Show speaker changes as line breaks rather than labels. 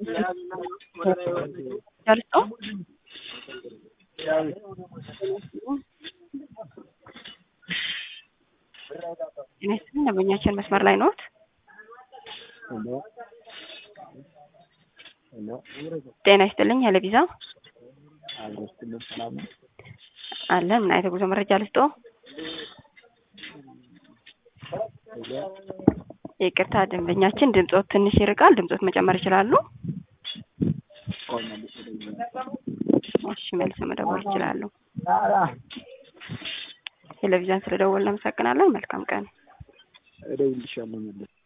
ጨርሶ ጤና ይስጥልኝ ደንበኛችን መስመር ላይ ነዎት? ጤና ይስጥልኝ ያለ ቪዛ አለ። ምን አይነት የጉዞ መረጃ ልስጥዎ? ይቅርታ ደንበኛችን ድምጾት ትንሽ ይርቃል። ድምጾት መጨመር ይችላሉ? እሺ መልሰው መደወል ይችላሉ። ቴሌቪዥን ስለደወልን እናመሰግናለን። መልካም ቀን።
እደውልልሻለሁ መለስ